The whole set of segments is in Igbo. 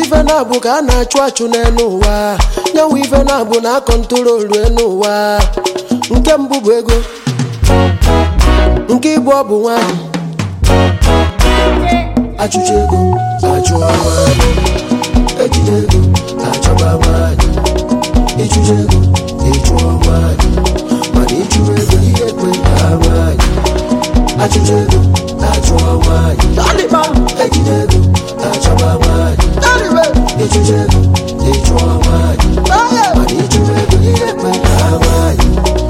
ife na-abụ ka a na-achụ achụ n'elu ụwa nyanwụ ife na-abụ na akọntrolu elu ụwa nke mbụ bụ ego nke ịbụ ọ bụ nwanyị achụcha ego achụọ nwanyị ejide ego achọba nwanyị ịchụcha ego ịchụọ nwanyị mana ịchụrụ ego ihe ekwe ka nwanyị achụcha ego achụọ nwanyị ejide ego achọba nwanyị ịchụcha ego ịchụọ nwanyị mana ịchụrụ ego ihe ekwe ka nwanyị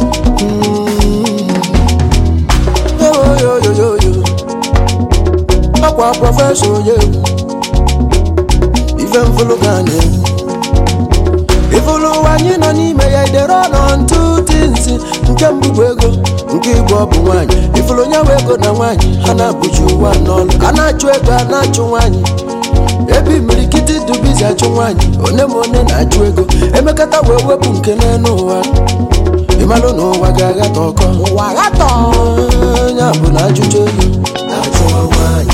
yoyoyoyo ọkwa prọfesọ onye egwu ife mfụlụ ka a na-egwu ifụlụ ụwa anyị nọ n'ime ya idere ọnọ ntụ tinsi nke mbụ bụ ego nke ịbụ ọ bụ nwaanyị ifụlụ onye nwe ego na nwaanyị ha na-abụji ụwa n'ọlụ a na-achụ ego a na-achụ nwaanyị ebe imirikiti dubizi achụ nwaanyị one ma one na-achụ ego emekata wee wepụ nke n'elu ụwa ịmalụ na ụwa ga-aghata ọkọ ụwa ghatọ ya bụ na ajụjụ ego na-achụwa nwaanyị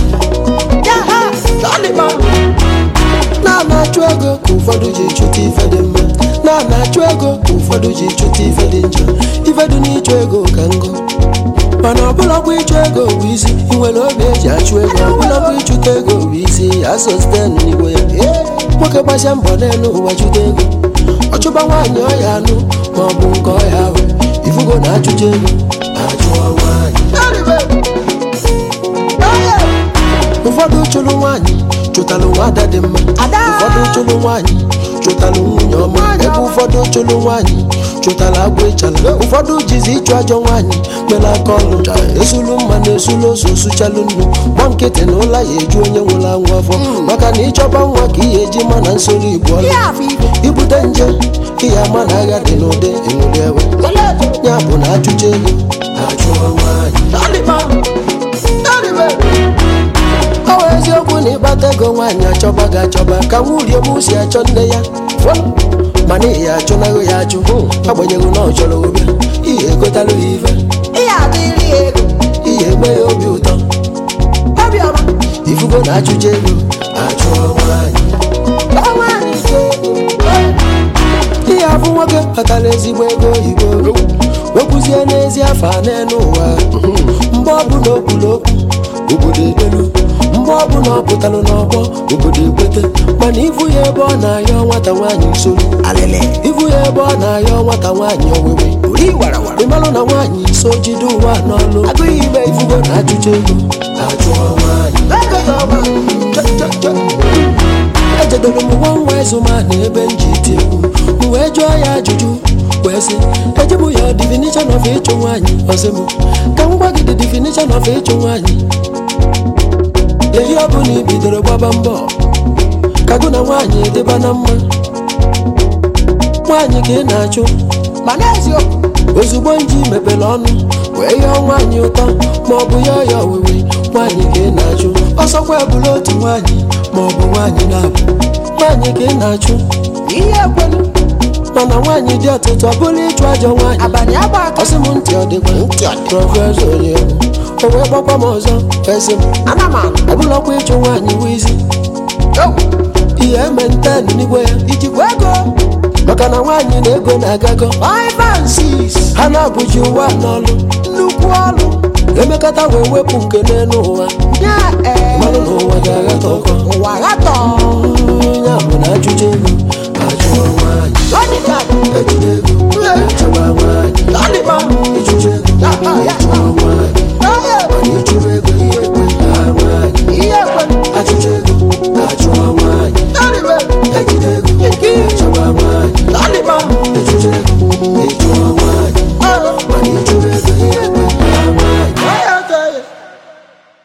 na-ana-achụ ego ka ụfọdụ ji chụta ife dị mma na-ana-achụ ego ka ụfọdụ ji chụta ife dị njọ ife dị n'ịchụ ego ka ngụ mana ọbụlakwa ịchụ ego bụ isi ị nwere obi eji achụ ego ọbụlakwa ịchụta ego bụ isi asọsten n'igwe ya nwoke gbasia mbọ n'elu ụwa chụta ego ọchụba nwaanyị ọya anụ ma ọ bụ nke ọya ahụ ifugo na achụcha ego achụọ nwaanyị ụfọdụ chụrụ nwaanyị chụtalụ nwada dị mma ụfọdụ chụrụ nwaanyị chụtalụ nwunye ọma ebe ụfọdụ chụrụ nwaanyị chụtara agwa ịchala ụfọdụ jizi ịchụ ajọ nwaanyị mere aka ọlụ esulu mma na esulu ose osuchalụ nnu gba nkịtị na ụla ya eju onye nwụrụ anwụ afọ maka na ịchọba nwa ka ihe eji ma na nsoro igbo ọlụ ibute nje ihe ama na agha dị n'ụdị enwere ewe ya bụ na achụcha ego achụọ nwaanyị ọ bụ eziokwu na ịgbata ego nwaanyị achọba gị achọba ka nwurie m si achọ nne ya mana ihe achụnaghị ya achụ agbanyeghị na ọ chọrọ obe ihe egotalụ ya ife ihe eme ya obi ụtọ ifugo na achụcha ego achụọ nwaanyị ihe afụ nwoke kpatara ezigbo ego oyibo wekwuzie n'ezi afọ a n'elu ụwa mgbe ọ bụ na okwuru okwu obodo edelu mgbe ọ bụ na ọ pụtalụ n'ọgbọ obodo ekwete mana ivu ya ebe ọ na-ayọ nwata nwaanyị nsogbu ivu ya ebe ọ na-ayọ nwata nwaanyị owewe ịmalụ na nwaanyị so jide ụwa n'ọlụ agụghị ime ifugo na ajụjụ ego ajụọ nwaanyị ejedoro m nwa nwa ezuma na ebe m ji iti egwu m wee jụọ ya ajụjụ wee sị ejibụ ya definition of ịchụ nwaanyị ọsị m ka m gwa gị the definition of ịchụ nwaanyị ehi ọ bụla i bidoro gbaba mbọ ka gụ na nwaanyị dịba na mma nwaanyị ka ị na-achụ mana eziokwu ozugbo nji mepere ọnụ wee yọọ nwaanyị ụtọ ma ọ bụ ya ya owewe nwaanyị ka ị na-achụ ọsọkwa ebula otu nwaanyị ma ọ bụ nwaanyị na-abụ nwaanyị ka ị na-achụ ihe ekwelu mana nwaanyị dị ọtụtụ ọ bụla ịchụ ajọ nwaanyị abalị agba aka ọsị m ntị ọ dịkwa prọfesọ onye egwu o wee gbakwa m ọzọ esi m ana m anụ ọbụlakwa ịchụ nwaanyị wụ isi ihe eme nten n'igwe ya ijikwa ego maka na nwaanyị na ego na-agago five and six ha na-abụji ụwa n'ọlụ nnukwu ọlụ emekata wee wepụ nke n'elu ụwa nye ee mmanụ na ụwa ga-aghata ọkọ ụwa ghatọ ya bụ na ajụjụ ego